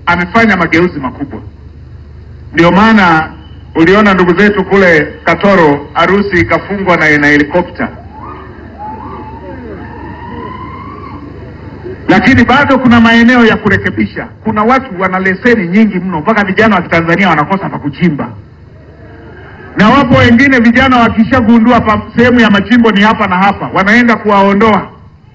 amefanya mageuzi makubwa. Ndio maana uliona ndugu zetu kule Katoro harusi ikafungwa na, na helikopta, lakini bado kuna maeneo ya kurekebisha. Kuna watu wana leseni nyingi mno, mpaka vijana wa Kitanzania wanakosa pa kuchimba, na wapo wengine vijana wakishagundua pa- sehemu ya machimbo ni hapa na hapa, wanaenda kuwaondoa.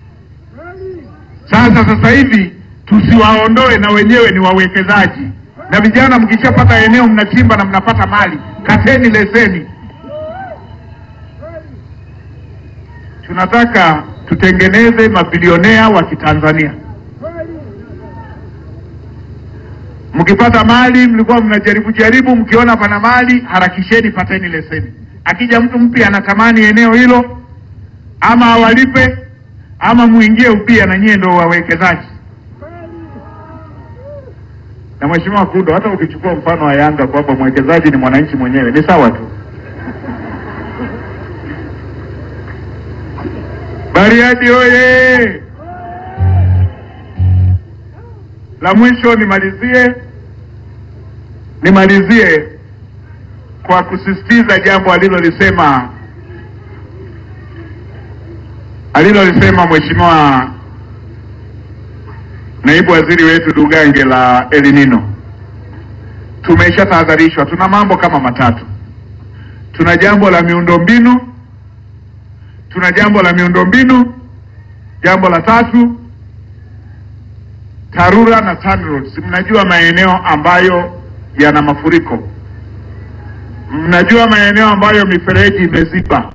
Sasa sasa hivi tusiwaondoe, na wenyewe ni wawekezaji. Na vijana, mkishapata eneo mnachimba na mnapata mali, kateni leseni. Tunataka tutengeneze mabilionea wa Kitanzania. Mkipata mali, mlikuwa mnajaribu jaribu, mkiona pana mali, harakisheni, pateni leseni. Akija mtu mpya anatamani eneo hilo, ama awalipe ama muingie upya, na nyie ndio wawekezaji. Na Mheshimiwa Kundo, hata ukichukua mfano wa Yanga kwamba mwekezaji ni mwananchi mwenyewe, ni sawa tu. Bariadi oye! La mwisho nimalizie, nimalizie kwa kusisitiza jambo alilolisema alilolisema Mheshimiwa naibu waziri wetu Dugange la El Nino. Tumeshatahadharishwa, tuna mambo kama matatu. Tuna jambo la miundombinu, tuna jambo la miundombinu, jambo la tatu TARURA na TANROADS. Mnajua maeneo ambayo yana mafuriko, mnajua maeneo ambayo mifereji imeziba,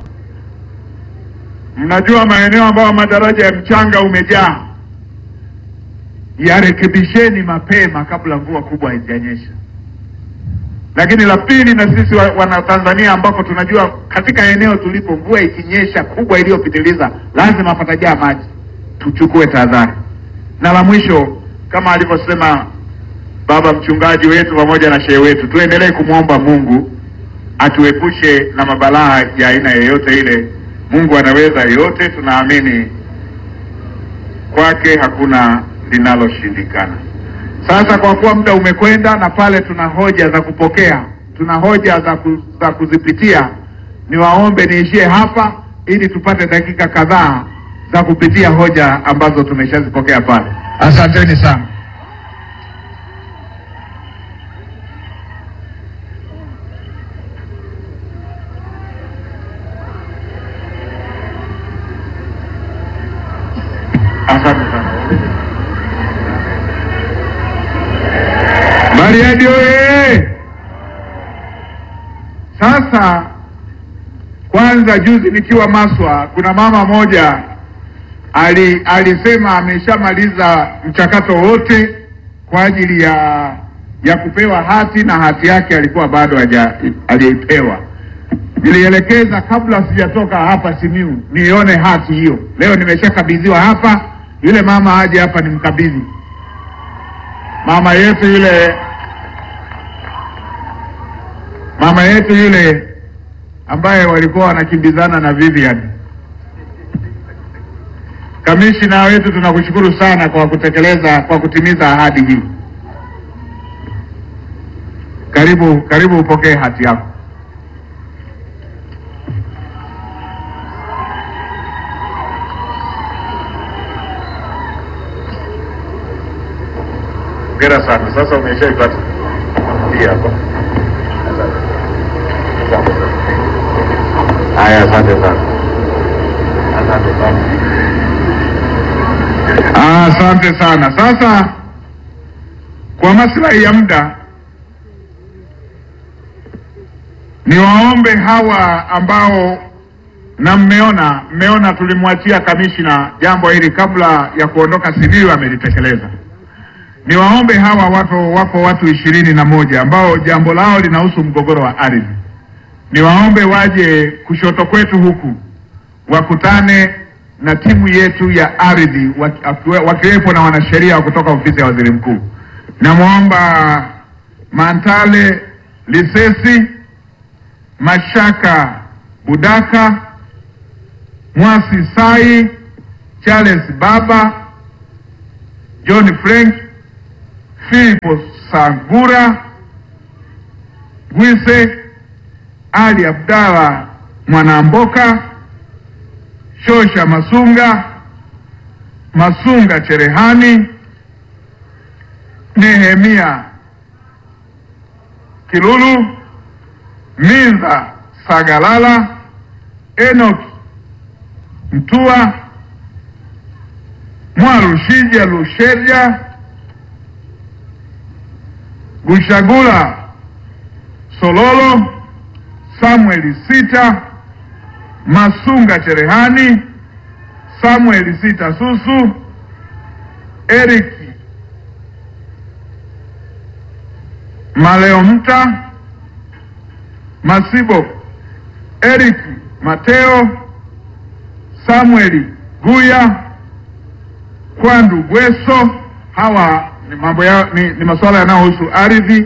mnajua maeneo ambayo madaraja ya mchanga umejaa. Yarekebisheni mapema kabla mvua kubwa haijanyesha. Lakini la pili, na sisi wa- Wanatanzania ambako tunajua katika eneo tulipo, mvua ikinyesha kubwa iliyopitiliza, lazima patajaa maji, tuchukue tahadhari. Na la mwisho, kama alivyosema baba mchungaji wetu pamoja na shehe wetu, tuendelee kumwomba Mungu atuepushe na mabalaa ya aina yoyote ile. Mungu anaweza yote, tunaamini kwake hakuna linaloshindikana. Sasa kwa kuwa muda umekwenda na pale tuna hoja za kupokea, tuna hoja za, ku, za kuzipitia, niwaombe niishie hapa ili tupate dakika kadhaa za kupitia hoja ambazo tumeshazipokea pale. Asanteni sana. Asante sana. Bariadi oye! Sasa kwanza, juzi nikiwa Maswa, kuna mama moja ali, alisema ameshamaliza mchakato wote kwa ajili ya ya kupewa hati na hati yake alikuwa bado haja hajaipewa. Nilielekeza kabla sijatoka hapa Simiu nione hati hiyo. Leo nimeshakabidhiwa hapa, yule mama aje hapa nimkabidhi mama yetu yule mama yetu yule ambaye walikuwa wanakimbizana na Vivian. Kamishina wetu, tunakushukuru sana kwa kutekeleza kwa kutimiza ahadi hii. Karibu, karibu upokee hati yako. Hongera sana. Sasa umeshaipata hii hapa. Haya, asante sana, asante sana, Ah, asante sana. Sasa kwa maslahi ya muda, niwaombe hawa ambao na mmeona mmeona tulimwachia kamishina jambo hili kabla ya kuondoka Simiyu, amelitekeleza. Niwaombe hawa watu, wako watu ishirini na moja ambao jambo lao linahusu mgogoro wa ardhi. Niwaombe waje kushoto kwetu huku wakutane na timu yetu ya ardhi waki- akiwe- wakiwepo na wanasheria wa kutoka ofisi ya waziri mkuu. Namwomba Mantale Lisesi, Mashaka Budaka, Mwasi Sai, Charles Baba, John Frank, Filipo Sangura Gwise, Ali Abdalla Mwanamboka, Shosha Masunga, Masunga Cherehani, Nehemia Kilulu, Minza Sagalala, Enoki Mtua, Mwarushija Lusherja, Gushagula Sololo, Samueli Sita, Masunga Cherehani, Samueli Sita Susu, Eric Maleo Mta, Masibo Eric Mateo, Samueli Guya, Kwandu Gweso. Hawa ni mambo ya, ni, ni masuala yanayohusu ardhi.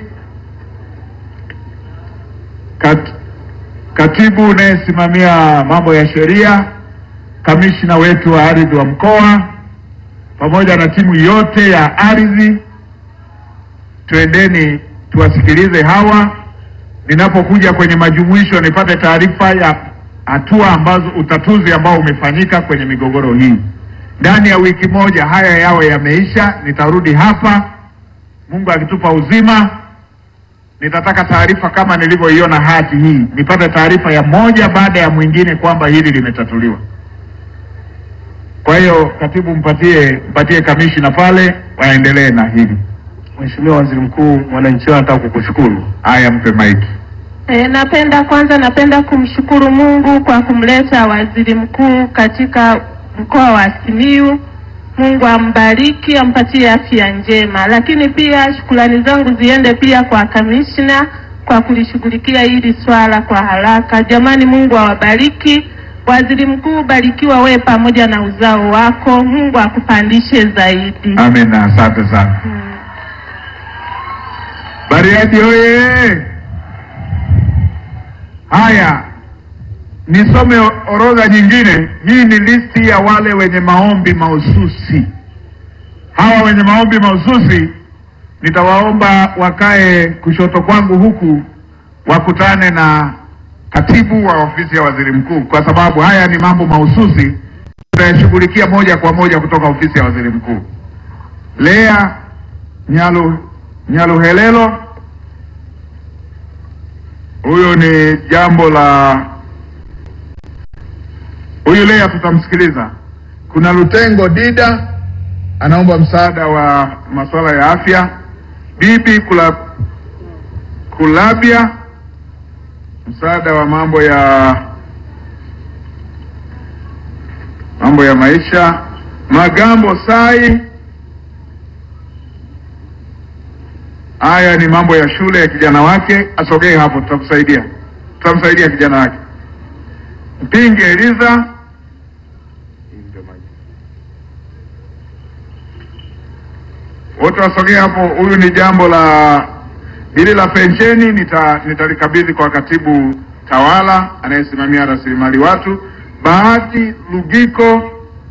Kat, katibu unayesimamia mambo ya sheria, kamishna wetu wa ardhi wa mkoa, pamoja na timu yote ya ardhi, twendeni tuwasikilize hawa. Ninapokuja kwenye majumuisho, nipate taarifa ya hatua ambazo utatuzi ambao umefanyika kwenye migogoro hii. Ndani ya wiki moja haya yawe yameisha, nitarudi hapa, Mungu akitupa uzima nitataka taarifa kama nilivyoiona hati hii, nipate taarifa ya moja baada ya mwingine kwamba hili limetatuliwa. Kwa hiyo katibu, mpatie mpatie kamishina pale, waendelee na hili. Mheshimiwa Waziri Mkuu, wananchi wao wanataka kukushukuru. Haya, mpe maiki. E, napenda kwanza napenda kumshukuru Mungu kwa kumleta waziri mkuu katika mkoa wa Simiyu. Mungu ambariki, ampatie afya njema. Lakini pia shukrani zangu ziende pia kwa kamishna kwa kulishughulikia hili swala kwa haraka. Jamani, Mungu awabariki. Waziri mkuu, barikiwa wewe pamoja na uzao wako. Mungu akupandishe zaidi. Amen, asante sana. Bariadi oye! Haya, nisome o- orodha nyingine. Hii ni listi ya wale wenye maombi mahususi. Hawa wenye maombi mahususi nitawaomba wakae kushoto kwangu huku, wakutane na katibu wa ofisi ya waziri mkuu, kwa sababu haya ni mambo mahususi tutayashughulikia moja kwa moja kutoka ofisi ya waziri mkuu. Lea Nyalu Nyaluhelelo, huyu ni jambo la huyu Lea, tutamsikiliza. Kuna Lutengo Dida anaomba msaada wa masuala ya afya. Bibi Kula, Kulabia msaada wa mambo ya mambo ya maisha. Magambo Sai Haya ni mambo ya shule ya kijana wake, asogee hapo, tutakusaidia, tutamsaidia kijana wake. Mpinge Eliza, wote wasogee hapo. Huyu ni jambo la hili la pensheni, nita nitalikabidhi kwa katibu tawala anayesimamia rasilimali watu. Bahati Lugiko,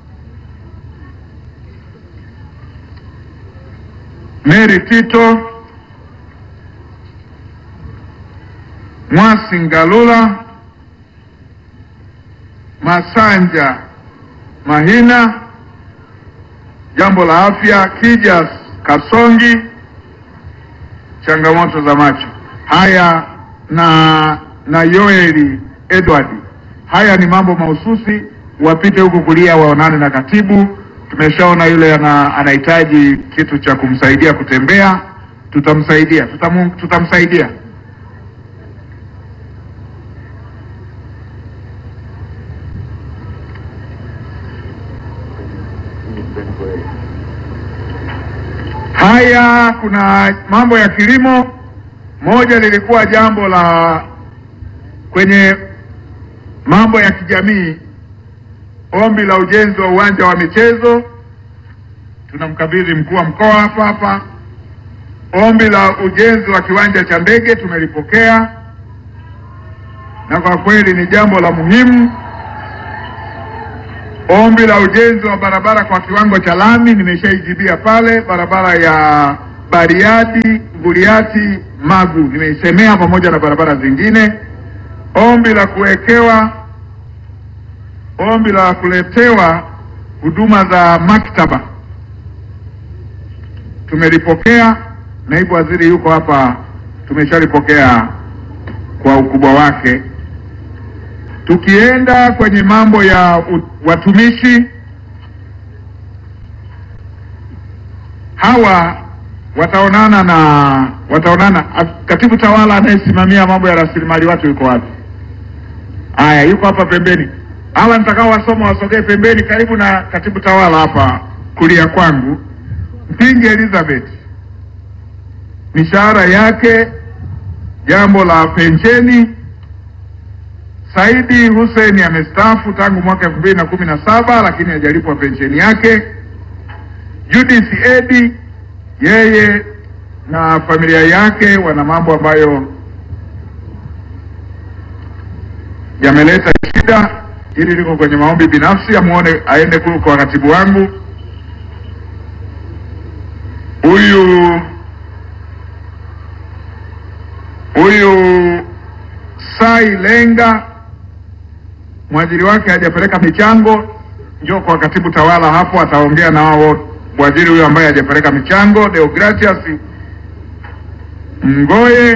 Mary Tito Mwasi Ngalula, Masanja Mahina, jambo la afya, Kijas Kasongi, changamoto za macho. Haya na na Yoeli Edward, haya ni mambo mahususi, wapite huku kulia waonane na katibu. Tumeshaona yule ana, anahitaji kitu cha kumsaidia kutembea, tutamsaidia tutamu, tutamsaidia Haya, kuna mambo ya kilimo. Moja lilikuwa jambo la kwenye mambo ya kijamii, ombi la ujenzi wa uwanja wa michezo, tunamkabidhi mkuu wa mkoa hapa hapa. Ombi la ujenzi wa kiwanja cha ndege tumelipokea, na kwa kweli ni jambo la muhimu. Ombi la ujenzi wa barabara kwa kiwango cha lami nimeshaijibia pale, barabara ya Bariadi, Nguriati, Magu nimeisemea pamoja na barabara zingine. Ombi la kuwekewa, ombi la kuletewa huduma za maktaba tumelipokea. Naibu waziri yuko hapa, tumeshalipokea kwa ukubwa wake. Tukienda kwenye mambo ya u- watumishi hawa wataonana na wataonana. a- Katibu tawala anayesimamia mambo ya rasilimali watu yuko wapi? Haya, yuko hapa pembeni. Hawa nitakao wasoma wasogee pembeni, karibu na katibu tawala hapa kulia kwangu. Mpingi Elizabeth, mishahara yake, jambo la pensheni. Saidi Hussein amestaafu tangu mwaka elfu mbili na kumi na saba lakini hajalipwa pensheni yake. Judith Edi yeye na familia yake wana mambo ambayo yameleta shida. Hili liko kwenye maombi binafsi, amuone aende kule kwa katibu wangu. Huyu huyu Sai Lenga mwajiri wake hajapeleka michango, njoo kwa katibu tawala hapo, ataongea na wao mwajiri huyo ambaye hajapeleka michango. Deogratias Mgoye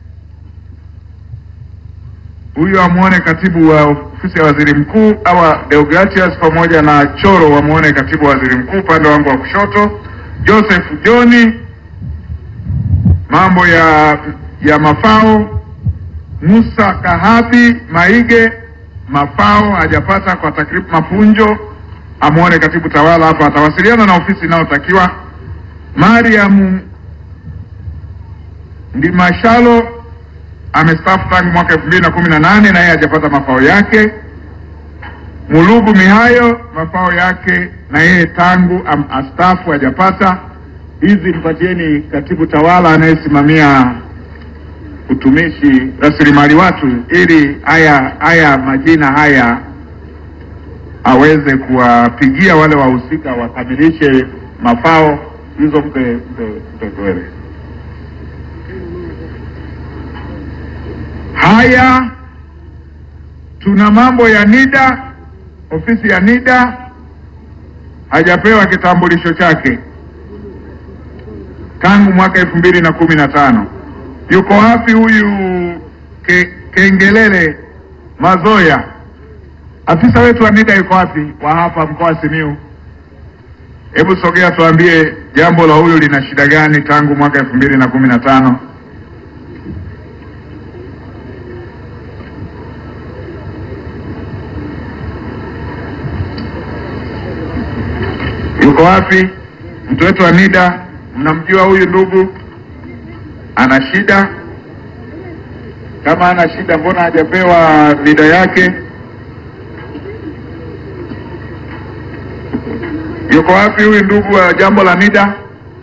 huyo amwone katibu wa ofisi ya waziri mkuu, awa Deogratias pamoja na Choro wamwone katibu wa waziri mkuu upande wangu wa kushoto. Joseph Joni mambo ya ya mafao. Musa Kahabi Maige mafao hajapata kwa takriban mapunjo, amwone katibu tawala hapa, atawasiliana na ofisi inayotakiwa. Mariam Ndimashalo amestaafu tangu mwaka elfu mbili na kumi na nane na yeye hajapata mafao yake. Mulugu Mihayo mafao yake na yeye tangu am, astaafu hajapata. Hizi mpatieni katibu tawala anayesimamia utumishi rasilimali watu, ili haya haya majina haya aweze kuwapigia wale wahusika wakamilishe mafao hizo. Mpe mpe mpe Gwere. Haya, tuna mambo ya NIDA. Ofisi ya NIDA hajapewa kitambulisho chake tangu mwaka elfu mbili na kumi na tano. Yuko wapi huyu ke, Kengelele Mazoya? Afisa wetu wa NIDA yuko wapi, wa hapa mkoa wa Simiyu? Hebu sogea tuambie jambo la huyu lina shida gani tangu mwaka elfu mbili na kumi na tano. Yuko wapi mtu wetu wa NIDA? Mnamjua huyu ndugu ana shida? Kama ana shida, mbona hajapewa NIDA yake? Yuko wapi huyu ndugu wa jambo la NIDA?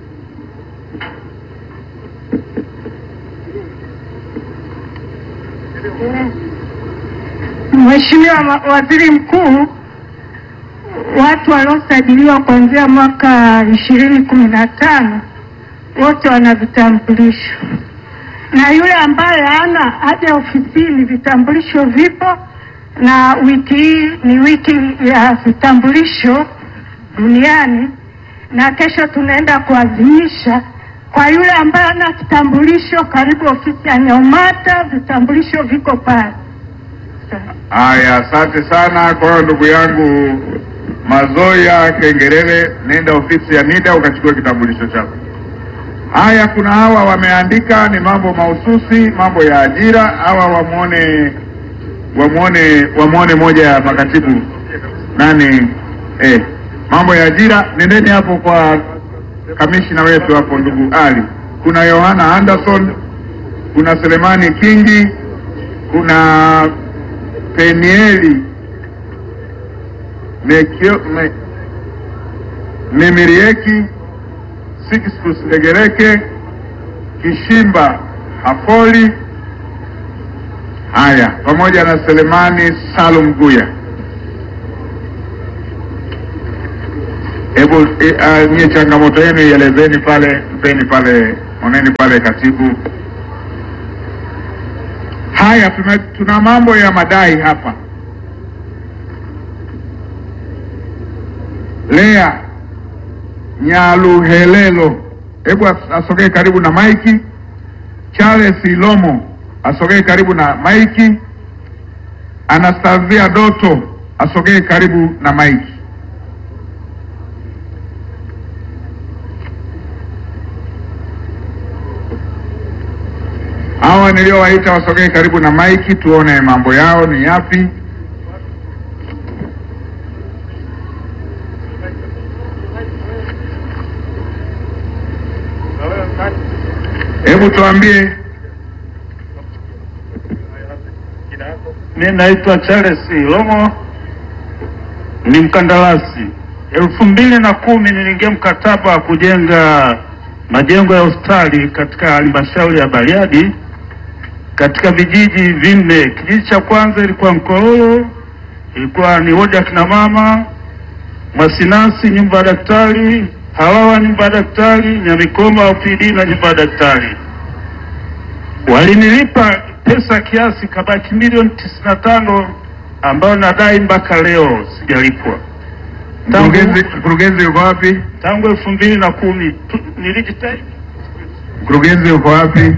Mheshimiwa ma- Waziri Mkuu, watu waliosajiliwa kuanzia mwaka ishirini kumi na tano wote wana vitambulisho, na yule ambaye hana haja ofisini, vitambulisho vipo, na wiki hii ni wiki ya vitambulisho duniani, na kesho tunaenda kuadhimisha. Kwa yule ambaye hana kitambulisho, karibu ofisi ya Nyaumata, vitambulisho viko pale. Haya, asante sana. Kwa hiyo ndugu yangu Mazoya Kengerele, nenda ofisi ya NIDA ukachukua kitambulisho chako. Haya, kuna hawa wameandika, ni mambo mahususi, mambo ya ajira. Hawa wamwone, wamwone, wamwone moja ya makatibu nani, eh, mambo ya ajira. Nendeni hapo kwa kamishina wetu hapo, ndugu Ali. Kuna Yohana Anderson, kuna Selemani Kingi, kuna Penieli Mekio- Me- Memirieki Sixtus Legereke Kishimba Hafoli, haya pamoja na Selemani Salum Guya. Hebu e, uh, nyie changamoto yenu ielezeni pale, mpeni pale, oneni pale katibu. Haya, tuna, tuna mambo ya madai hapa. Lea Nyaluhelelo, hebu as- asogee karibu na maiki. Charles Ilomo asogee karibu na maiki. Anastasia Doto asogee karibu na maiki. Hawa niliowaita wasogee karibu na maiki, tuone mambo yao ni yapi. Hebu tuambie Mimi naitwa Charles Ilomo, ni mkandarasi. elfu mbili na kumi niliingia mkataba wa kujenga majengo ya hospitali katika halmashauri ya Bariadi katika vijiji vinne. Kijiji cha kwanza ilikuwa Mkororo, ilikuwa ni wodi ya kina mama, Mwasinasi nyumba ya daktari, Hawawa nyumba ya daktari, Nyamikoma OPD na nyumba ya daktari. Walinilipa pesa kiasi kabaki milioni tisini na tano ambayo nadai mpaka leo sijalipwa. Tangu, mkurugenzi. Mkurugenzi yuko wapi? tangu elfu mbili na kumi tu- nilijitahidi Mkurugenzi yuko wapi?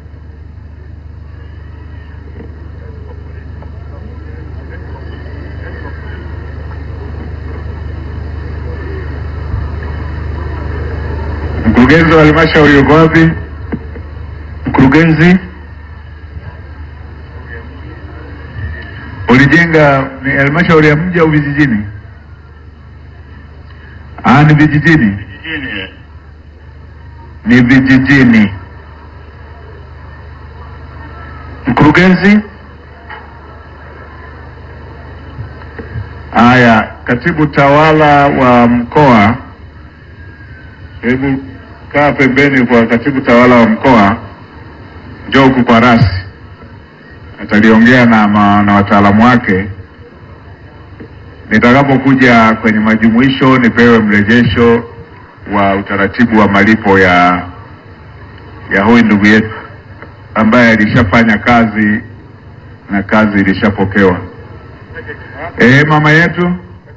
Mkurugenzi wa halmashauri yuko wapi? Mkurugenzi, ulijenga ni halmashauri ya mji au vijijini? Ah, ni vijijini vijijini. ni vijijini. Mkurugenzi. Haya, katibu tawala wa mkoa, hebu kaa pembeni kwa katibu tawala wa mkoa, njoo huku kwa rasi, ataliongea na, ma- na wataalamu wake. Nitakapokuja kwenye majumuisho nipewe mrejesho wa utaratibu wa malipo ya ya huyu ndugu yetu ambaye alishafanya kazi na kazi ilishapokewa. Eh, mama yetu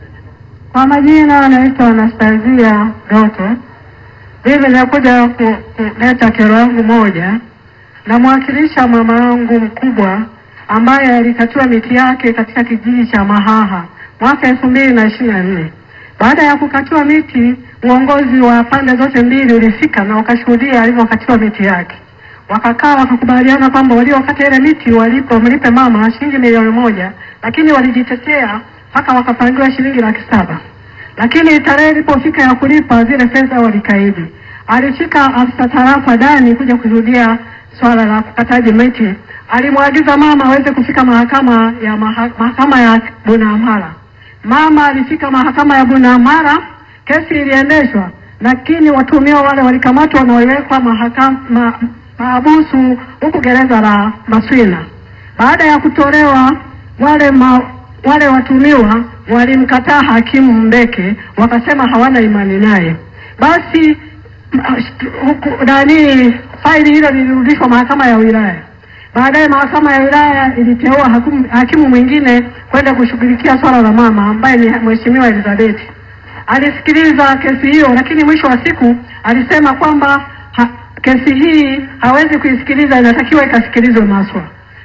Kwa majina anaitwa Anastasia Doto. Mimi nakuja ku- kuleta kero yangu moja. Namwakilisha mama yangu mkubwa ambaye alikatiwa miti yake katika kijiji cha Mahaha mwaka elfu mbili na ishirini na nne. Baada ya kukatiwa miti, uongozi wa pande zote mbili ulifika na wakashuhudia alivyokatiwa miti yake. Wakakaa wakakubaliana kwamba waliokata ile miti walipo mlipe mama shilingi milioni moja, lakini walijitetea mpaka wakapangiwa shilingi laki saba lakini tarehe ilipofika ya kulipa zile fedha walikaidi. Alifika afisa tarafa Dani kuja kushuhudia swala la kukataji miti, alimwagiza mama aweze kufika mahakama ya maha, mahakama ya Bunamara. Mama alifika mahakama ya Bunamara, kesi iliendeshwa, lakini watuhumiwa wale walikamatwa na waliwekwa mahakama maabusu huku gereza la Maswina. Baada ya kutolewa wale ma, wale watumiwa walimkataa hakimu Mbeke, wakasema hawana imani naye. Basi m- sh- huku nani, faili hilo lilirudishwa mahakama ya wilaya. Baadaye mahakama ya wilaya iliteua hakimu, hakimu mwingine kwenda kushughulikia swala la mama ambaye ni mheshimiwa Elizabeth. Alisikiliza kesi hiyo, lakini mwisho wa siku alisema kwamba ha, kesi hii hawezi kuisikiliza, inatakiwa ikasikilizwe Maswa.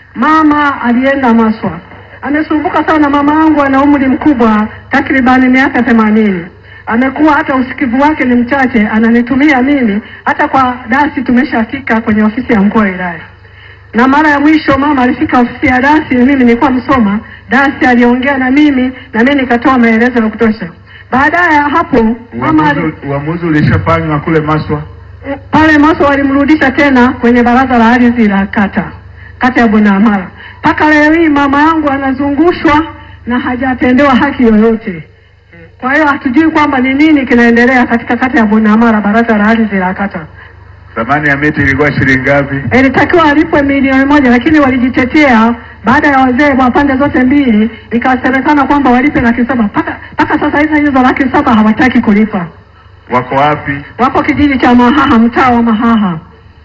Mama alienda Maswa, amesumbuka sana. Mama yangu ana umri mkubwa, takribani miaka themanini. Amekuwa hata usikivu wake ni mchache, ananitumia mimi. Hata kwa dasi tumeshafika kwenye ofisi ya mkuu wa wilaya, na mara ya mwisho mama alifika ofisi ya dasi, mimi nilikuwa Msoma. Dasi aliongea na mimi na mimi nikatoa maelezo ya kutosha. Baadaye ya hapo mama ali, uamuzi uamuzi ulishafanywa kule Maswa. pale Maswa walimrudisha tena kwenye baraza la ardhi la kata kata ya Bunamara. Mpaka leo hii mama yangu anazungushwa na hajatendewa haki yoyote. Kwa hiyo hatujui kwamba ni nini kinaendelea katika kata ya Bunamara, baraza la ardhi la kata. Thamani ya miti ilikuwa shilingi ngapi? Ilitakiwa alipwe milioni moja, lakini walijitetea baada ya wazee wa pande zote mbili, ikasemekana kwamba walipe laki saba. Mpaka mpaka sasa hivi hizo laki saba hawataki kulipa. Wako wapi? Wako kijiji cha Mahaha, mtaa wa Mahaha.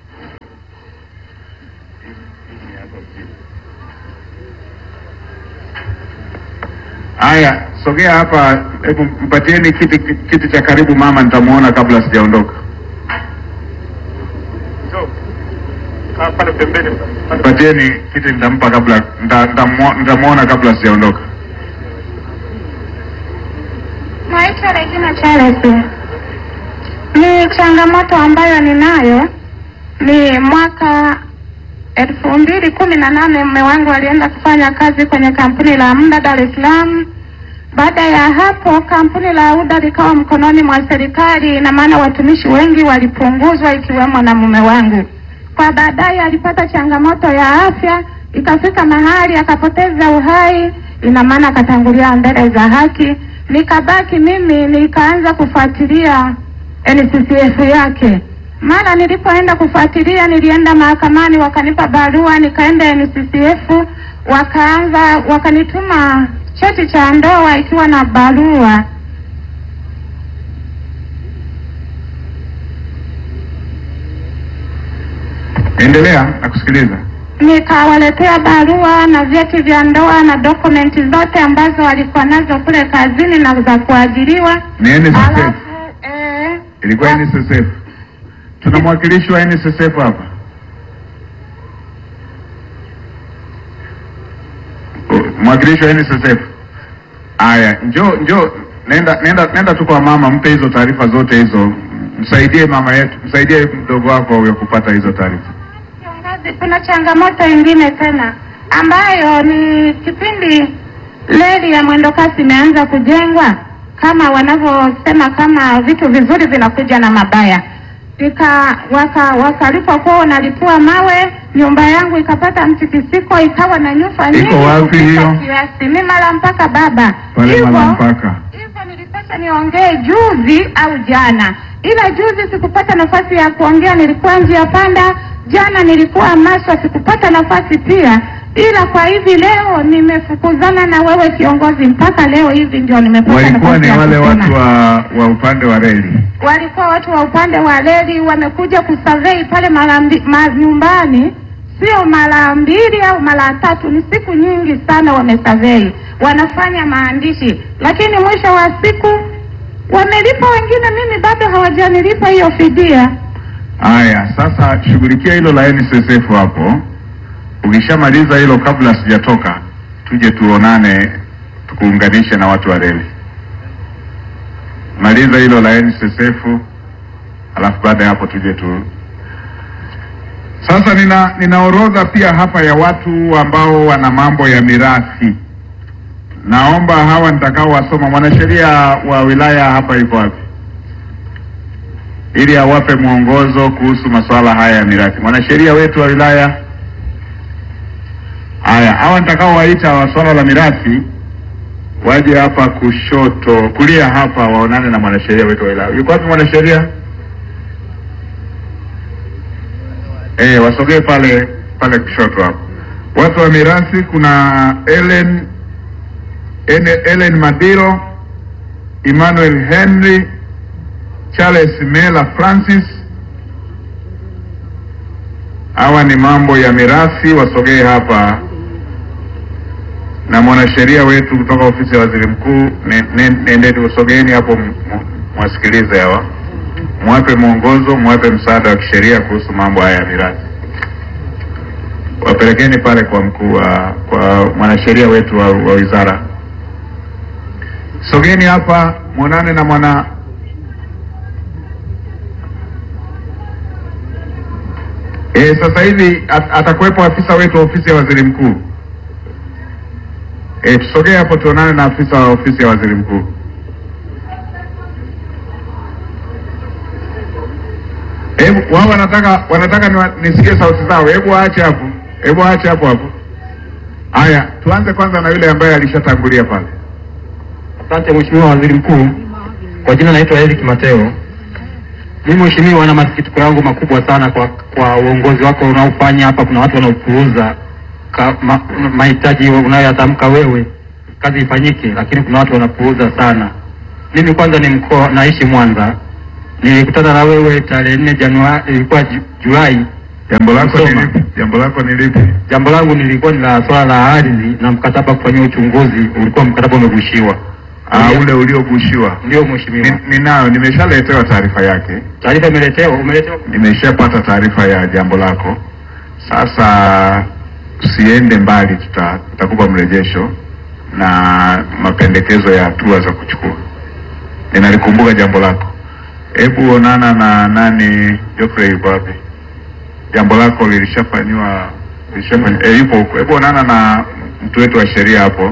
Haya, sogea hapa, hebu mpatieni kiti, kiti cha karibu mama, nitamuona kabla sijaondoka. Pale pembeni. Mpatieni kiti, nitampa kabla, nita- nitamu- nitamuona kabla sijaondoka. Naitwa Regina Charles. Ni changamoto ambayo ninayo ni mwaka elfu mbili kumi na nane mume wangu alienda kufanya kazi kwenye kampuni la muda Dar es Salaam. Baada ya hapo kampuni la UDA likawa mkononi mwa serikali, ina maana watumishi wengi walipunguzwa ikiwemo na mume wangu. Kwa baadaye alipata changamoto ya afya, ikafika mahali akapoteza uhai, ina maana akatangulia mbele za haki. Nikabaki mimi nikaanza kufuatilia NCCF yake. Mara nilipoenda kufuatilia, nilienda mahakamani, wakanipa barua, nikaenda NCCF, wakaanza wakanituma cheti cha ndoa ikiwa na barua Endelea, nakusikiliza. nikawaletea barua na vyeti vya ndoa na dokumenti zote ambazo walikuwa nazo kule kazini na za kuajiriwa. Ni NSSF, Alafu eh, ilikuwa wa- NSSF. Tuna mwakilishi wa NSSF hapa. Mwakilishi wa NSSF. Aya, njoo njoo, nenda nenda nenda tu kwa mama, mpe hizo taarifa zote hizo, msaidie mama yetu, msaidie mdogo wako huyo kupata hizo taarifa. Kiongozi, kuna changamoto ingine tena ambayo ni kipindi reli ya mwendokasi imeanza kujengwa, kama wanavyosema, kama vitu vizuri vinakuja na mabaya ika waka wakalipokuwa wanalipua mawe, nyumba yangu ikapata mtikisiko, ikawa na nyufa nyingi wapi kupita hiyo? kiasi. Mi mara mpaka baba Pale Hivyo- Malampaka. hivyo nilipata niongee juzi au jana, ila juzi sikupata nafasi ya kuongea, nilikuwa njia panda. Jana nilikuwa Maswa, sikupata nafasi pia, ila kwa hivi leo nimefukuzana na wewe kiongozi, mpaka leo hivi ndio nimepata Walikuwa nafasi ni ya wale kusema. watu wa wa upande wa reli. walikuwa watu wa upande wa reli wamekuja kusurvey pale mara mbi- ma, nyumbani, sio mara mbili au mara tatu, ni siku nyingi sana wamesurvey, wanafanya maandishi, lakini mwisho wa siku wamelipa wengine, mimi bado hawajanilipa hiyo fidia. Haya, sasa shughulikia hilo la NSSF hapo. Ukishamaliza hilo, kabla sijatoka, tuje tuonane, tukuunganishe na watu wa reli. Maliza hilo la NSSF, alafu baada ya hapo tuje tu. Sasa nina nina orodha pia hapa ya watu ambao wana mambo ya mirathi. Naomba hawa nitakao wasoma, mwanasheria wa wilaya hapa yuko wapi? ili awape mwongozo kuhusu masuala haya ya mirathi. Mwanasheria wetu wa wilaya. Haya, hawa nitakaowaita wa swala la mirathi waje hapa kushoto, kulia hapa, waonane na mwanasheria wetu wa wilaya. Yuko wapi mwanasheria? Eh, wasogee pale pale kushoto hapo. Watu wa mirathi, kuna Ellen Ene- Ellen Madiro, Emmanuel Henry, Charles Mela Francis. Hawa ni mambo ya mirathi, wasogee hapa na mwanasheria wetu kutoka ofisi ya waziri mkuu. ne- ne- Nendeni, usogeeni hapo, m- m- mwasikilize hawa, mwape mwongozo, mwape msaada wa kisheria kuhusu mambo haya ya mirathi. Wapelekeni pale kwa mkuu wa kwa mwanasheria wetu wa, wa wizara. Sogeni hapa mwonane na mwana E, sasa hivi at, atakuwepo afisa wetu wa ofisi ya waziri mkuu. E, tusogee hapo tuonane na afisa wa ofisi ya waziri mkuu. Hebu wao wanataka wanataka niwa- nisikie sauti zao. Hebu waache hapo, hebu waache hapo hapo. Haya, tuanze kwanza na yule ambaye alishatangulia pale. Asante Mheshimiwa Waziri Mkuu. Kwa jina naitwa Eric Mateo. Mimi Mheshimiwa, na masikitiko yangu makubwa sana kwa kwa uongozi wako unaofanya hapa. Kuna watu wanaopuuza ka- ma- mahitaji unayoyatamka wewe, kazi ifanyike, lakini kuna watu wanapuuza sana. Mimi kwanza ni mkoa, naishi Mwanza, nilikutana na wewe tarehe nne Januari, ilikuwa Ju- Julai. Jambo lako ni Msoma. lipi? Jambo lako ni lipi? Jambo langu nilikuwa ni la swala la ardhi na mkataba kufanyia uchunguzi, ulikuwa mkataba umegushiwa. Ah, ule uliogushiwa. Ndio mheshimiwa, Ni- Ninayo, nimeshaletewa taarifa yake, taarifa imeletewa, umeletewa nimeshapata taarifa ya jambo lako. Sasa usiende mbali, tuta- tutakupa mrejesho na mapendekezo ya hatua za kuchukua. Ninalikumbuka jambo lako. Hebu onana na nani, Geoffrey yuko wapi? Jambo lako lilishafanyiwa lilishafanyiwa, eh, yupo huko. Hebu onana na mtu wetu wa sheria hapo.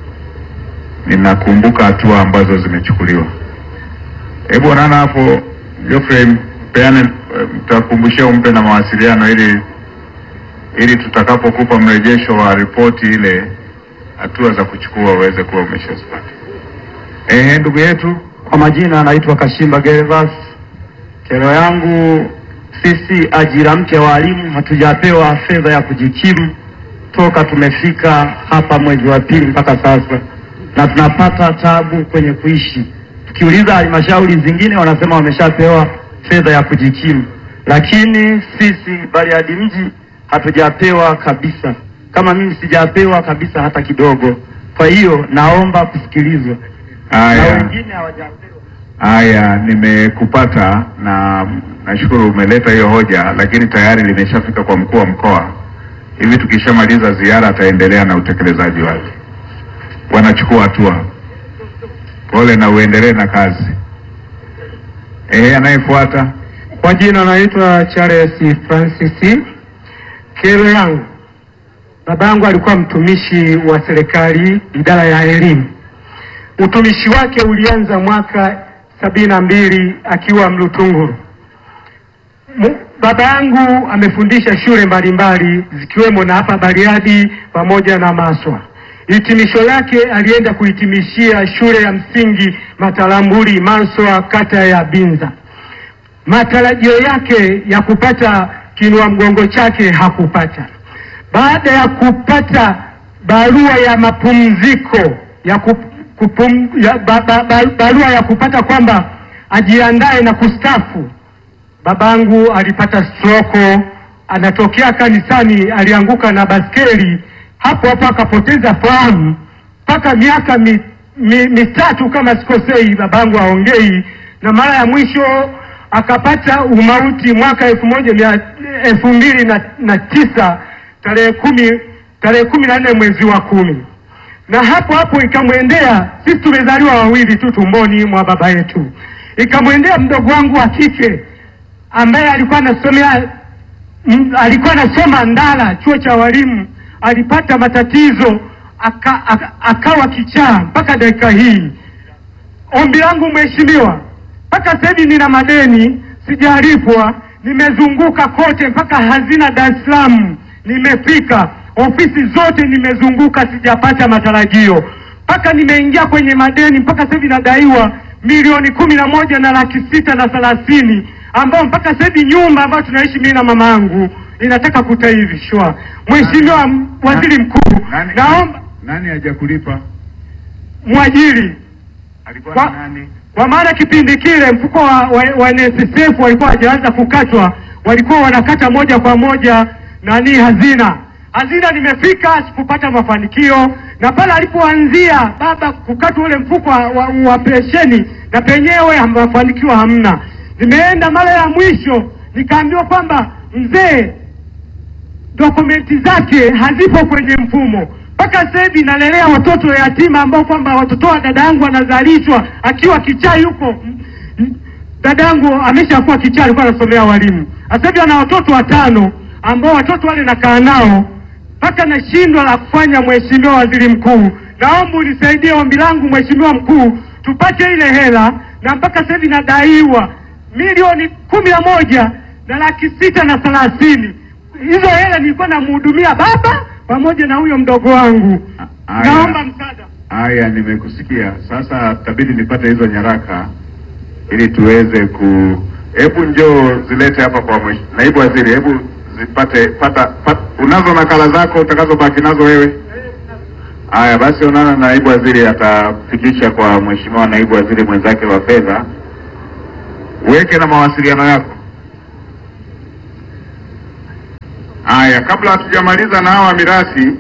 Ninakumbuka hatua ambazo zimechukuliwa. Hebu onana hapo Geoffrey, mpeane, eh, mtakumbushia umpe na mawasiliano ili ili tutakapokupa mrejesho wa ripoti ile, hatua za kuchukua uweze kuwa umeshazipata. Eh, ndugu yetu Kwa majina anaitwa Kashimba Gervas. Kero yangu sisi ajira mpya walimu hatujapewa fedha ya kujikimu toka tumefika hapa mwezi wa pili mpaka sasa, na tunapata tabu kwenye kuishi. Tukiuliza halmashauri zingine wanasema wameshapewa fedha ya kujikimu, lakini sisi Bariadi mji hatujapewa kabisa. Kama mimi sijapewa kabisa hata kidogo. Kwa hiyo naomba kusikilizwa na haya wengine hawajapewa. haya, nimekupata na nashukuru umeleta hiyo hoja, lakini tayari limeshafika kwa mkuu wa mkoa. Hivi tukishamaliza ziara, ataendelea na utekelezaji wake, wanachukua hatua. Pole na uendelee na kazi. Eh, anayefuata Kwa jina naitwa Charles Francis. Kero yangu, babangu alikuwa mtumishi wa serikali idara ya elimu. Utumishi wake ulianza mwaka sabini na mbili akiwa Mlutunguru. Mu- Baba yangu amefundisha shule mbalimbali zikiwemo na hapa Bariadi pamoja na Maswa. Hitimisho lake alienda kuhitimishia shule ya msingi Matalambuli Maswa, kata ya Binza. Matarajio yake ya kupata kinua mgongo chake hakupata. Baada ya kupata barua ya mapumziko ya, kup, kupum, ya ba, ba, ba, barua ya kupata kwamba ajiandae na kustafu, babangu alipata stroko, anatokea kanisani, alianguka na baskeli, hapo hapo akapoteza fahamu mpaka miaka mi, mi, mitatu kama sikosei, babangu aongei, na mara ya mwisho akapata umauti mwaka elfu moja mia elfu mbili na, na tisa tarehe kumi tarehe kumi na nne mwezi wa kumi na hapo hapo ikamwendea, sisi tumezaliwa wawili tu tumboni mwa baba yetu, ikamwendea mdogo wangu wa kike ambaye alikuwa anasomea m- alikuwa anasoma Ndala chuo cha walimu, alipata matatizo aka, aka, akawa kichaa mpaka dakika hii. Ombi langu mheshimiwa, mpaka sasa hivi nina madeni sijalipwa, nimezunguka kote mpaka hazina Dar es Salaam nimefika, ofisi zote nimezunguka, sijapata matarajio, mpaka nimeingia kwenye madeni, mpaka sasa hivi nadaiwa milioni kumi na moja na laki sita na thelathini ambao mpaka sasa hivi nyumba ambayo tunaishi mimi na mama yangu inataka kutaifishwa. Mheshimiwa m- Waziri Mkuu, nani, naomba nani hajakulipa? mwajiri Alikuwa Kwa- ni nani? kwa maana kipindi kile mfuko wa, wa, wa NSSF walikuwa hajaanza kukatwa, walikuwa wanakata moja kwa moja nani hazina. Hazina nimefika sikupata mafanikio, na pale alipoanzia baba kukatwa ule mfuko wa, wa, wa pensheni na penyewe ham- mafanikio hamna. Nimeenda mara ya mwisho nikaambiwa kwamba mzee dokumenti zake hazipo kwenye mfumo mpaka sasa hivi nalelea watoto yatima ambao kwamba watoto wa dada yangu anazalishwa akiwa kichaa yuko M- m- dada yangu ameshakuwa kichaa alikuwa anasomea walimu sasa hivi ana watoto watano ambao watoto wale nakaa nao mpaka nashindwa la kufanya mheshimiwa waziri mkuu naomba unisaidie ombi langu mheshimiwa mkuu tupate ile hela na mpaka sasa hivi nadaiwa milioni kumi na moja na laki sita na thelathini hizo hela nilikuwa namhudumia baba pamoja na huyo mdogo wangu. Haya. Naomba msaada. Haya, nimekusikia. Sasa tabidi nipate hizo nyaraka ili tuweze ku. Hebu njoo zilete hapa kwa mwesh... naibu waziri, hebu zipate pata, pata. Unazo nakala zako utakazobaki nazo wewe? Haya basi, onana na naibu waziri, atafikisha kwa mheshimiwa naibu waziri mwenzake wa fedha uweke na mawasiliano yako. Haya, kabla hatujamaliza na hawa mirathi,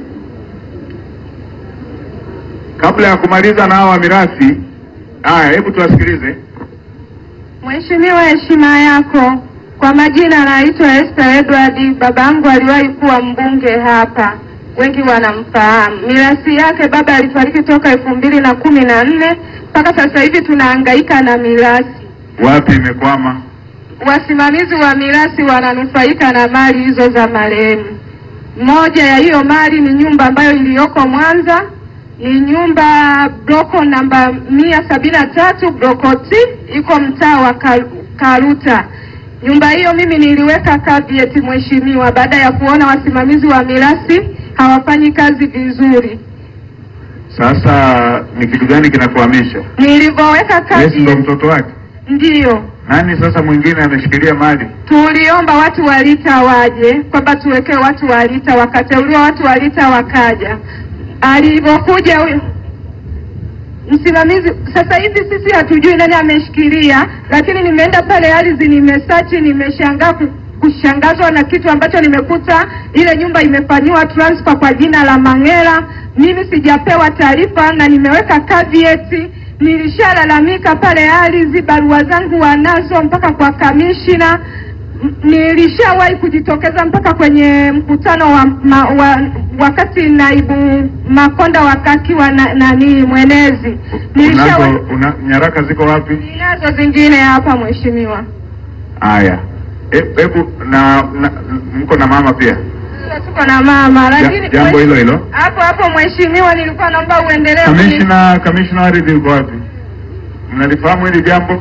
kabla ya kumaliza na hawa mirathi, haya, hebu tuwasikilize. Mheshimiwa, heshima yako. Kwa majina naitwa Esther Edward. Babangu aliwahi kuwa mbunge hapa, wengi wanamfahamu. Mirasi yake baba alifariki toka elfu mbili na kumi na nne mpaka sasa hivi tunahangaika na mirasi. Wapi imekwama? Wasimamizi wa mirasi wananufaika na mali hizo za marehemu. Moja ya hiyo mali ni nyumba ambayo iliyoko Mwanza, ni nyumba bloko namba mia sabini na tatu bloko T, iko mtaa wa Kal- Karuta. Nyumba hiyo mimi niliweka caveat mheshimiwa, baada ya kuona wasimamizi wa mirasi hawafanyi kazi vizuri. Sasa ni kitu gani kinakuhamisha? Nilivyoweka Yesu ndo caveat, mtoto wake? ndiyo Nani sasa mwingine ameshikilia mali? tuliomba watu wa Lita waje kwamba tuwekee watu wa Lita, wakateuliwa watu wa Lita wakaja. Alivyokuja huyo msimamizi, sasa hivi sisi hatujui nani ameshikilia, lakini nimeenda pale ardhi, nimesachi, nimeshangaa ku- kushangazwa na kitu ambacho nimekuta ile nyumba imefanyiwa transfer kwa jina la Mang'era. Mimi sijapewa taarifa na nimeweka caveat. Nilishalalamika pale ardhi, barua zangu wanazo mpaka kwa kamishina. M- Nilishawahi kujitokeza mpaka kwenye mkutano wa, ma, wa wakati naibu Makonda wakakiwa na, nani mwenezi. Nilishawahi Unazo una, nyaraka ziko wapi? nazo zingine hapa mheshimiwa. Haya, E- hebu na, na mko na mama pia Tuko na mama lakini Ja- jambo hilo hilo. hapo hapo mheshimiwa, nilikuwa naomba uendelee. kuni- Kamishna, kamishna wa ardhi yuko wapi? Mnalifahamu hili jambo?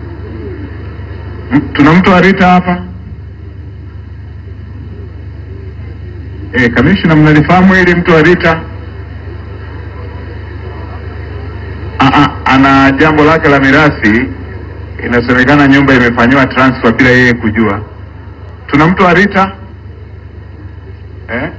M- Tuna mtu wa Rita hapa? Eh, kamishna, mnalifahamu hili mtu wa Rita? Ah, ah, ana jambo lake la mirathi, inasemekana nyumba imefanyiwa transfer bila yeye kujua. Tuna mtu wa Rita? Eh?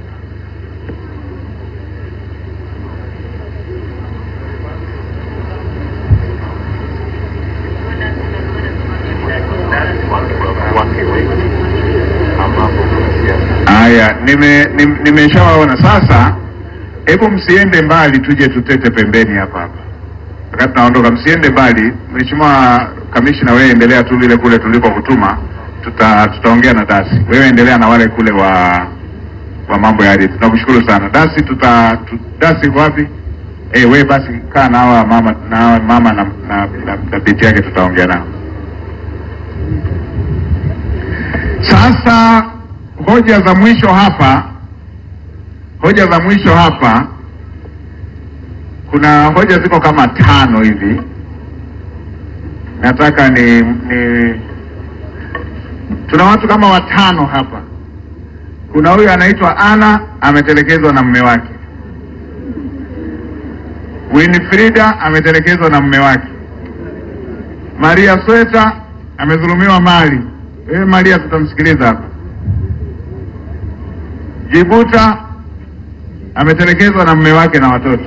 Haya, nime nim- nimeshawaona sasa. Hebu msiende mbali, tuje tutete pembeni hapa hapa, wakati naondoka. Msiende mbali, Mheshimiwa Kamishna, wewe endelea tu vile kule tulikokutuma, tuta tutaongea na Dasi. Wewe endelea na wale kule wa wa mambo ya ardhi. Tunakushukuru sana Dasi. Tuta tu, Dasi uko wapi? Eh, wewe basi kaa na hawa mama na hawa mama na, na, na, na binti yake, tutaongea nao sasa. Hoja za mwisho hapa, hoja za mwisho hapa, kuna hoja ziko kama tano hivi, nataka ni, ni tuna watu kama watano hapa. Kuna huyu anaitwa Ana ametelekezwa na mume wake. Winifrida ametelekezwa na mume wake. Maria Sweta amedhulumiwa mali. Wewe Maria, tutamsikiliza hapa. Jibuta ametelekezwa na mume wake na watoto.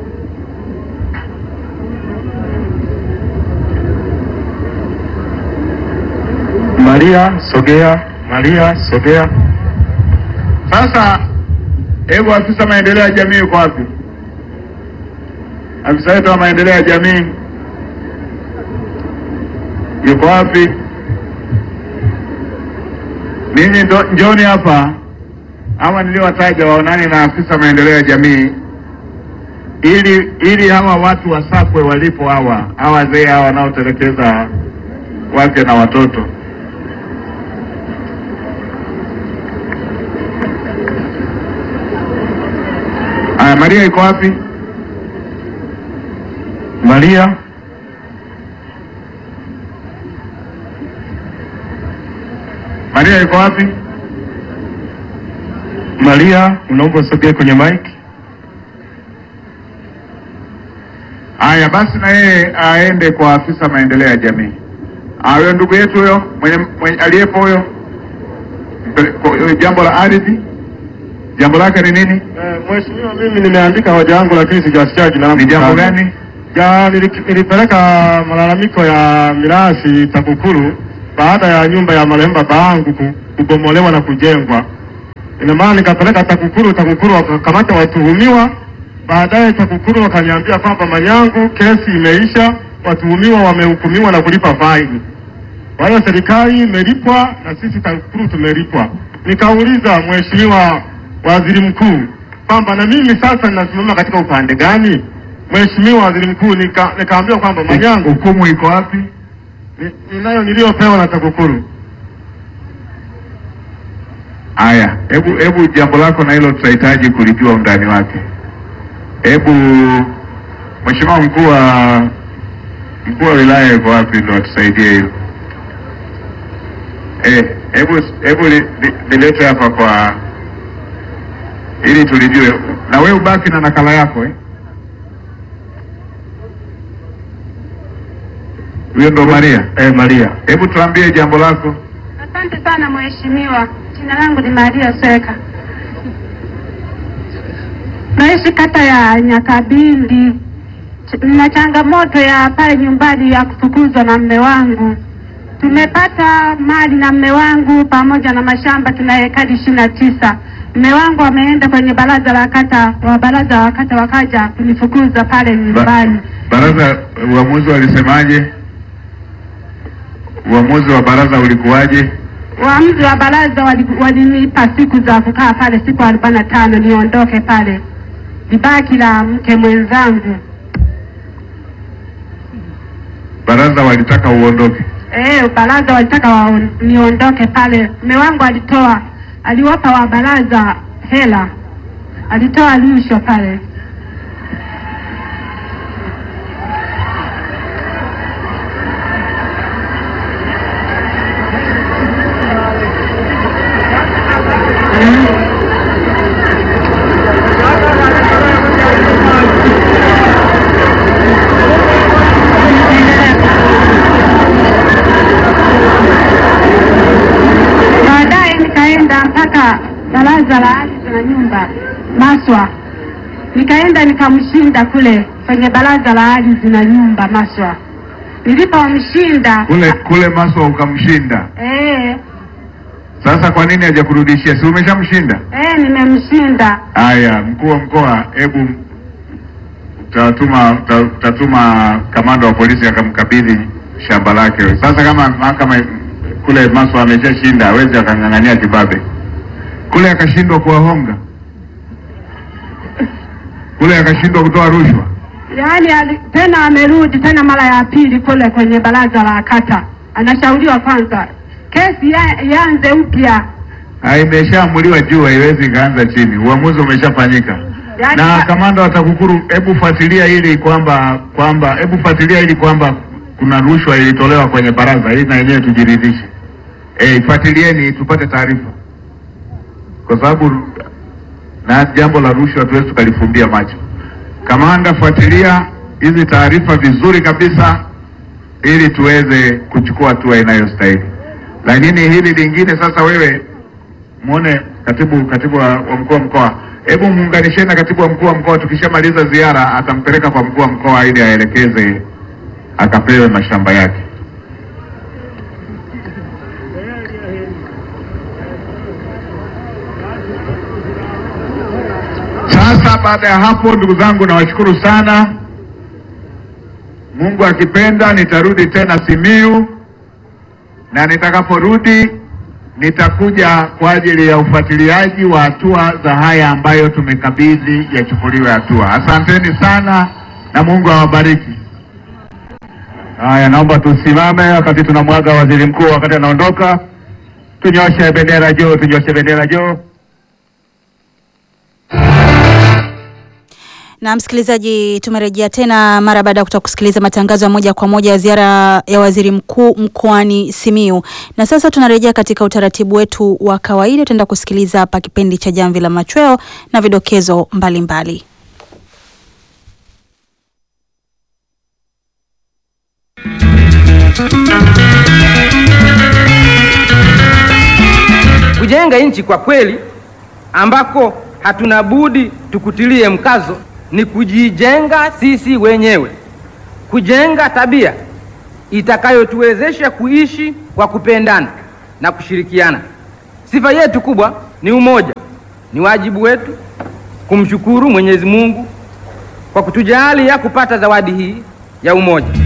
Maria sogea, Maria sogea. Sasa hebu afisa maendeleo ya jamii yuko wapi? Afisa wetu wa maendeleo ya jamii yuko wapi? Ninyi ndo njoni hapa, ama niliowataja waonani na afisa maendeleo ya jamii, ili ili hawa watu wasakwe walipo, hawa hawa wazee hawa wanaotelekeza wake na watoto. Aya, Maria iko wapi? Maria, Maria iko wapi? Maria, unaomba usogee kwenye mic. Haya basi, na yeye aende kwa afisa maendeleo ya jamii. Ah, Huyo ndugu yetu huyo mwenye, mwenye aliyepo huyo, Mpele- kwa- huyo jambo la ardhi, jambo lake ni nini? Mheshimiwa, mimi nimeandika hoja yangu lakini sijasikia jina langu. Ni jambo gani? Ya, nili- nilipeleka malalamiko ya mirathi TAKUKURU baada ya nyumba ya marehemu baba yangu ku- kubomolewa na kujengwa. Ina maana nikapeleka TAKUKURU, TAKUKURU wakakamata watuhumiwa. Baadaye TAKUKURU wakaniambia kwamba Manyangu, kesi imeisha, watuhumiwa wamehukumiwa na kulipa faini. Kwa hiyo serikali imelipwa na sisi TAKUKURU tumelipwa. Nikauliza Mheshimiwa Waziri Mkuu kwamba na mimi sasa ninasimama katika upande gani? Mheshimiwa Waziri Mkuu, nika, nikaambiwa kwamba Manyangu, Hukumu iko wapi? ni- ninayo niliyopewa na TAKUKURU. Haya, hebu hebu jambo lako na hilo tutahitaji kulijua undani wake. Hebu Mheshimiwa mkuu wa mkuu wa wilaya yuko wapi ndo atusaidie hilo. Eh, hebu hebu li- li- lilete hapa kwa ili tulijue, na wewe ubaki na nakala yako eh. Huyo ndo Maria. Eh, Maria. Hebu tuambie jambo lako. Asante sana mheshimiwa. Jina langu ni Maria Seka. Naishi kata ya Nyakabindi. Ch- Nina changamoto ya pale nyumbani ya kufukuzwa na mme wangu. Tumepata mali na mme wangu pamoja na mashamba, tuna ekari ishirini na tisa. Mme wangu ameenda kwenye baraza la kata, wa baraza la kata wakaja kunifukuza pale nyumbani. Baraza, uamuzi walisemaje? Uamuzi wa baraza ulikuwaje? Waamuzi wa baraza wali- walinipa siku za kukaa pale, siku arobaini na tano niondoke pale, libaki la mke mwenzangu. Baraza walitaka uondoke. Eh, baraza walitaka wa, niondoke pale. Mume wangu alitoa, aliwapa wa baraza hela, alitoa rushwa pale. Baadaye nikaenda mpaka baraza la ardhi na nyumba Maswa, nikaenda nikamshinda kule kwenye baraza la ardhi na nyumba Maswa. Nilipomshinda Kule kule Maswa ukamshinda. eh, Sasa kwa nini hajakurudishia? Si umeshamshinda? eh, nimemshinda. Haya, mkuu wa mkoa, hebu utatuma uta- utatuma kamanda wa polisi akamkabidhi shamba lake. Sasa kama mahakama kule Maswa ameshashinda, hawezi akang'ang'ania kibabe kule, akashindwa kuwahonga kule, akashindwa kutoa rushwa. Yaani ali, tena amerudi tena mara ya pili kule kwenye baraza la kata, anashauriwa kwanza kesi ya- ianze upya. Ah, imeshaamuliwa juu, haiwezi ikaanza chini. Uamuzi umeshafanyika. Yaani Na ka- kamanda wa TAKUKURU, hebu fuatilia ili kwamba kwamba hebu fuatilia ili kwamba kuna rushwa ilitolewa kwenye baraza ili na yenyewe tujiridhishe. Eh, fuatilieni tupate taarifa, kwa sababu na jambo la rushwa tuwezi tukalifumbia macho. Kamanda, fuatilia hizi taarifa vizuri kabisa ili tuweze kuchukua hatua inayostahili. Lakini hili lingine sasa, wewe muone katibu katibu wa, wa mkuu wa mkoa, hebu muunganisheni na katibu wa mkuu wa mkoa. Tukishamaliza ziara, atampeleka kwa mkuu wa mkoa ili aelekeze akapewe mashamba yake. Sasa baada ya hapo, ndugu zangu, nawashukuru sana. Mungu akipenda, nitarudi tena Simiyu na nitakaporudi nitakuja kwa ajili ya ufuatiliaji wa hatua za haya ambayo tumekabidhi yachukuliwe hatua. Asanteni sana na Mungu awabariki. Haya, naomba tusimame wakati tunamwaga waziri mkuu, wakati anaondoka. Tunyoshe bendera juu, tunyoshe bendera juu. Na msikilizaji, tumerejea tena mara baada ya kutoka kusikiliza matangazo ya moja kwa moja ya ziara ya waziri mkuu mkoani Simiyu, na sasa tunarejea katika utaratibu wetu wa kawaida. Tutaenda kusikiliza hapa kipindi cha Jamvi la Machweo na vidokezo mbalimbali mbali. Kujenga nchi kwa kweli ambako hatuna budi tukutilie mkazo ni kujijenga sisi wenyewe. kujenga tabia itakayotuwezesha kuishi kwa kupendana na kushirikiana. Sifa yetu kubwa ni umoja. Ni wajibu wetu kumshukuru Mwenyezi Mungu kwa kutujalia kupata zawadi hii ya umoja.